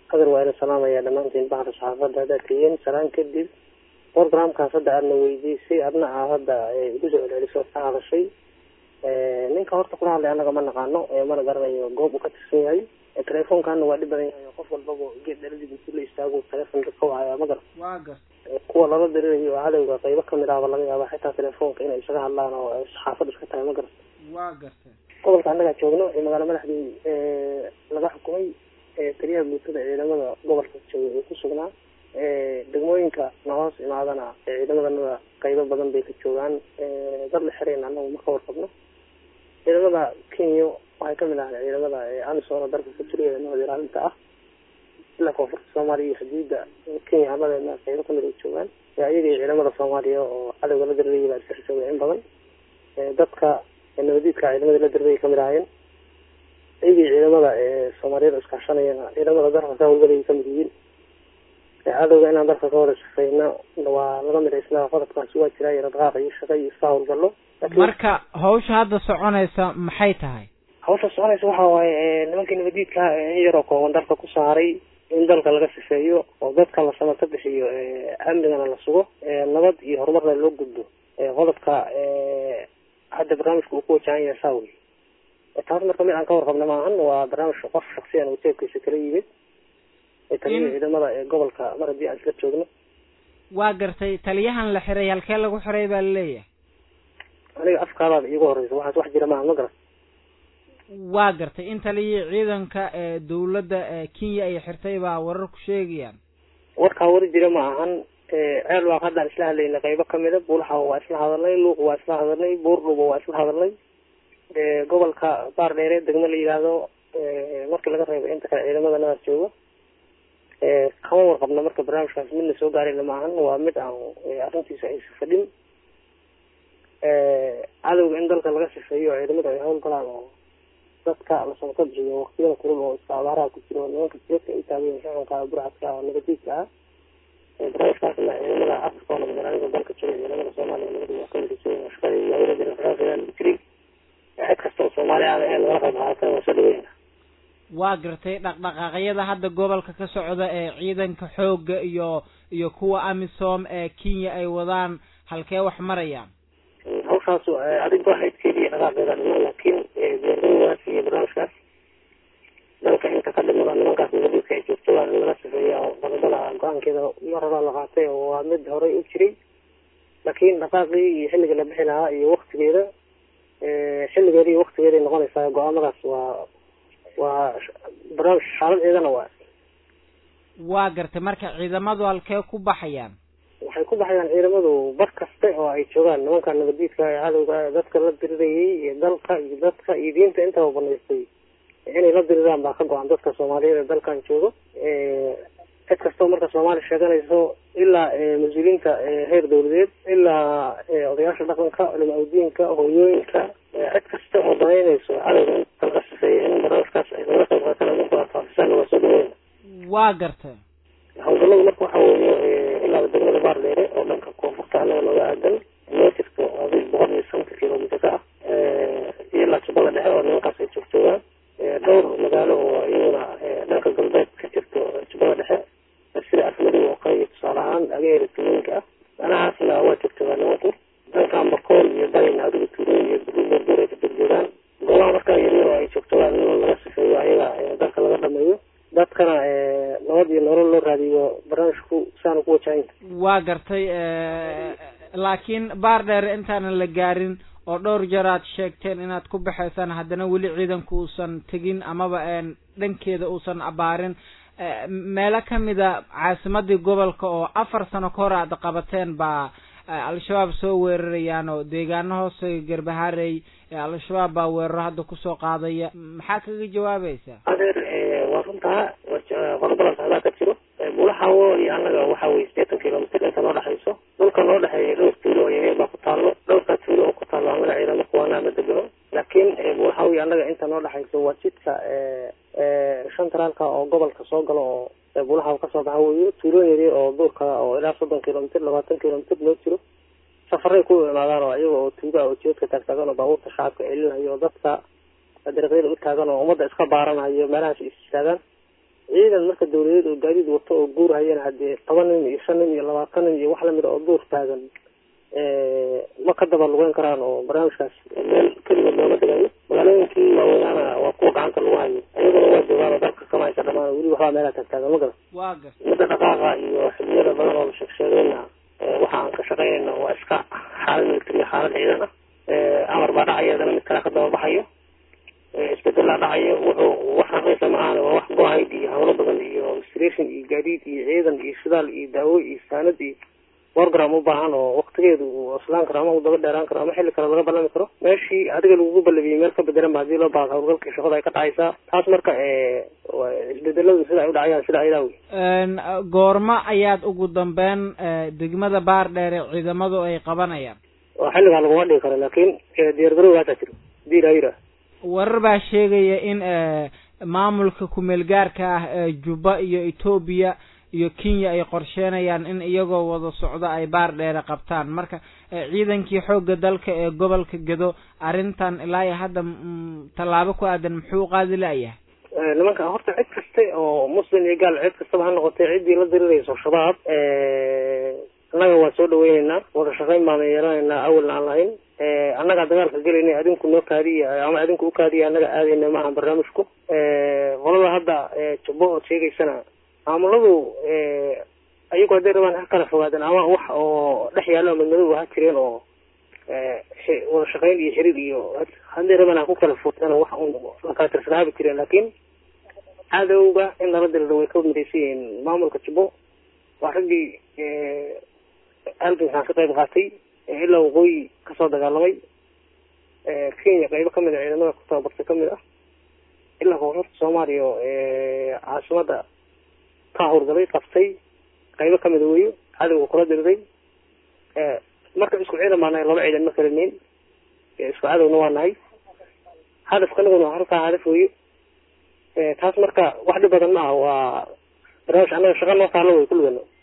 qadar waa ina salaamaya dhammaantiin baxda saxaafadda haddaad tihiin salaan kadib programkaas hadda aadna weydiisay adna aa hadda igu soo celceliso ka hadashay ninka horta kula hadlay annaga ma naqaano mana garanayo goob uu ka tirsan yahay telefoonkaana waa dhib badan yahay qof walbaba geed dhaladii intuu la istaago telefonka ka wacaya ma garan waa gar kuwa lala dirirayo oo cadowga qaybo kamid ahba laga yaaba xitaa telefoonka inay isaga hadlaan oo saxaafadda iska tahay ma garan waa gartay gobolka annagaa joogno ee magaalo madaxdii laga xukumay taliyaha guutada ciidamada gobolka jooga ee ku sugnaa degmooyinka na hoos imaadana ciidamadanada qaybo badan bay ka joogaan dad la xirayn annagu ma ka warqabno ciidamada kenya waxay kamid ahay ciidamada amisom dalka ku jira ee nabad ilaalinta ah ilaa koonfurta soomaaliya iyo xuduudda kenya hamadeena qaybo kamid ay joogaan iyaga iyo ciidamada soomaaliya oo cadowga la dirirayay baa iska joogay in badan dadka nabadiidka ciidamada la dirirayay kamid ahaayeen iyaga iyo ciidamada soomaaliyada iskaashanayana ciidamada dalka ka howlgalay kamid yihiin cadowga inaan dalka ka wada shaqeyno waa laga midhaysnaa qodobkaasi waa jiraa iyo dhaqaaqa iyo shaqa iyo iska howlgallo marka hawsha hadda soconaysa maxay tahay hawsha soconaysa waxa waaye nimankii nabadiidka in yaroo kooban dalka ku saaray in dalka laga sifeeyo oo dadka la samato bixiyo amnigana la sugo nabad iyo horumarna loo gudbo qodobka hadda barnaamijka uu ku wajahan yahay saa wey taas marka mid aan ka warqabna maahan waa barnaamij qof shaksiyan uu jeebkiisa kala yimid taliya ciidamada ee gobolka mar haddii aan isla joogno waa gartay taliyahan la xiray halkee lagu xiray baa laleeyahay aniga afkaadaada iigu horeysa waxaas wax jira maaha ma garan waa gartay in taliyii ciidanka ee dawladda kenya ay xirtay baa warar ku sheegayaan warkaa wari jira ma ahan ceel waa haddaan isla hadlaynay qaybo kamida buulaxa waa isla hadalnay luuq waa isla hadalnay buurdhuba waa isla hadalnay gobolka baar dheere degmo la yidhaahdo markii laga reebo inta kale ciidamada nadaas joogo kama warqabna marka barnaamijkaas midna soo gaarayna maahan waa mid aan arrintiisa aysa fadhin cadowga in dalka laga sifeeyo oo ciidamada ay hawl galaan oo dadka la samato bixiyo waqtiyada kulul oo iska abaaraha ku jiro nimanka jeedka ay taageen xukunka burcadka oo nabadiidka ah barnaamijkaasna ciidamada afrika oo nabad ilaalinta dalka jooga ciidamada soomaaliya nabadi waa kamid jooga shaqada iyo hawlada rafaaqeeda lagu jiray cid kasta oo soomaali ah ee lagala qayb qaatay waa soo dhaweyna waa gartay dhaqdhaqaaqyada hadda gobolka ka socda ee ciidanka xoogga iyo iyo kuwa amisom ee kenya ay wadaan halkee wax marayaan hawshaas adig waxayd keliya dhaqaaqeeda dhiman laakiin beerdawaas iyo barnaamijkaas dalka inta ka dhimada nimankaas nabadiidka ay joogto waa in laga sifeeya oo qodobada go-aankeeda mar horaa la qaatay oo waa mid horey u jiray laakiin dhaqaaqii iyo xilliga la bixi lahaa iyo waktigeeda xilligeeda iyo waktigeeday noqonaysaa go-aamadaas waa waa barnaamij xaaladeedana waa waa gartay marka ciidamadu halkee ku baxayaan waxay ku baxayaan ciidamadu bar kaste oo ay joogaan nimanka nabadiidka ee cadowga dadka la dirirayay iyo dalka iyo dadka iyo diinta intaba banaystay inay la diriraan baa ka go-an dadka soomaaliyeed ee dalkan joogo cid kastoo marka soomaali sheeganayso ilaa mas-uuliyiinta heer dawladeed ilaa odayaasha dhaqanka culama udiinka hooyooyinka cid kasta oo danaynayso cadowga inta laga sifeeya in barnaamijkaas ay laga qayb qaataan ama ku arfaafisaan waa soo dhaweyn waa gartay hawlgalladu marka waxa weeye ilaa degmada baardheere oo dhanka koonfurta annaga nooga aadan noo jirto adig boqol iyo santa kilomitr ka ah iyo ilaa jubbada dhexe oo nimankaas ay joogtoogaan dhowr magaalo oo iyaguna dhanka galbeed ka jirto jubbada dhexe sida afmadow oo kale iyo tusaale ahaan ageera tuulooyinka ah danahaasna waa joogtoogaan nimanku dhankan bakool iyo bayn adigu tuulooyin iyo buurbuur ay ka durjoogaan goobaha markaa yaryar oo ay joogtoogaan in laga sifeeyo ayaga dalka laga dhameeyo dadkana nabad iyo nolol loo raadiyo barnaamijku saana ku wajahanya waa gartay laakiin baar dheer intaanan la gaarin oo dhowr jeer aad sheegteen inaad ku baxaysaan haddana weli ciidanku uusan tegin amaba dhankeeda uusan abaarin meelo kamida caasimadii gobolka oo afar sano ka hor aad qabateen baa al-shabaab soo weerarayaan oo deegaano hoose garbaharey al-shabaab baa weeraro hadda kusoo qaadaya maxaa kaga jawaabaysaa adeer waa runtaa qodobadaas hadaa ka jiro bulaxawo iyo annaga waxa weye sideetan kilomitr inta noo dhexayso dhulka noo dhexeeya dhowr tuulo oo yaryar baa ku taallo dhowrkaa tuulo oo ku taallo annaga ciidamo kuwaanaa ma degano laakiin bulaxawo iyo annaga inta noo dhexayso waa jidka shantaraalka oo gobolka soo galo oo bulaxawo kasoo baxa weyo tuulooyin yaryar oo duurka oo ilaa soddon kilomitr labaatan kilomitr loo jiro safaray ku imaadaan oo iyaga oo tuuga oo jeedka taagtaagan oo baabuurta shacabka celinayo oo dadka dariiqyada u taagan oo ummadda iska baaranayo meelahaas is istaagaan ciidan marka dawladeed oo gaadiid wato oo guur hayana hadee toban nin iyo shan nin iyo labaatan nin iyo wax lamid a oo duur taagan ma ka daba lugeyn karaan oo barnaamijkaas meel keligood looga dhigayo magaalooyinkii waaweynaana waa kuwa gacanta lagu hayo iyaguna waa joogaan oo dalka kama haysa dhamaan weli waxbaa meelaha taagtaagan ma garan waa gar midda dhaqaaqa iyo xiliyada badan oo la sheegsheegayna waxa aan ka shaqeynayna waa iska xaalad military xaalad ciidan ah amar baa dhacaya adana mid kale ka daba baxayo isbedelaa dhacayo wuxuu wax raqiisa maahan waa wax go-ahayd iyo hawlo badan iyo administration iyo gaadiid iyo ciidan iyo shidaal iyo daawo iyo saanad iyo wargram u baahan oo waktigeedu uu islaan karo ama uu daba dheeraan karo ama xilli kale laga ballami karo meeshii adiga lagugu ballabiyey meel ka bedelan ba hadii loo baaqo hawlgalkii shaqada ay ka dhacaysaa taas marka isbedeladu sida ay u dhacayaan sida ayadaa wey goorma ayaad ugu dambeyn degmada baardheere ciidamadu ay qabanayaan waa xilligaa laguma dhigi karo laakin diyaargarowga hataa jiro hadii ilaa yidhaah warar baa sheegaya in maamulka kumeel gaarka ah ee juba iyo etoobiya iyo kenya ay qorsheenayaan in iyagoo wada socdo ay baar dheere qabtaan marka ciidankii xoogga dalka ee gobolka gedo arrintan ilaa iyo hadda tallaabo ku aadan muxuu qaadi la-yahay nimanka horta cid kasta oo muslim iyo gaal cid kastaba ha noqotay ciddii la dirirayso shabaab annaga waa soo dhaweyneynaa wada shaqayn baana yeelanaynaa awalna aan lahayn annagaa dagaalka gelayna adinku noo kaadiya ama adinku ukaadiya annaga aadayna maaha barnaamijku qolada hadda jubbo ood sheegaysana maamuladu ayagu hadday rabaan ha kala fogaadeen ama wax oo dhex yaallo madmadow ha jireen oo wada shaqayn iyo xiriir iyo hadday rabaan ha ku kala fogaadeen wax un la kala tirsanaabi jireen laakiin cadowga in lala diriro way ka midaysan yihiin maamulka jubbo waa raggii halgankaan ka qayb qaatay ilaa waqooyi kasoo dagaalamay kenya qaybo kamid a ciidamada ku tababartay kamid ah ilaa koonfurta soomaaliya oo caasimada ka hawlgalay qabtay qaybo kamid a weyo cadowga kula diriray marka isku ciidan baa nahay laba ciidan ma kala neyn isku cadowna waa nahay hadafka anaguna halkaa hadaf weyo taas marka wax dhib badan ma ah waa barnaamij annaga shaqa noo taalo way kulligana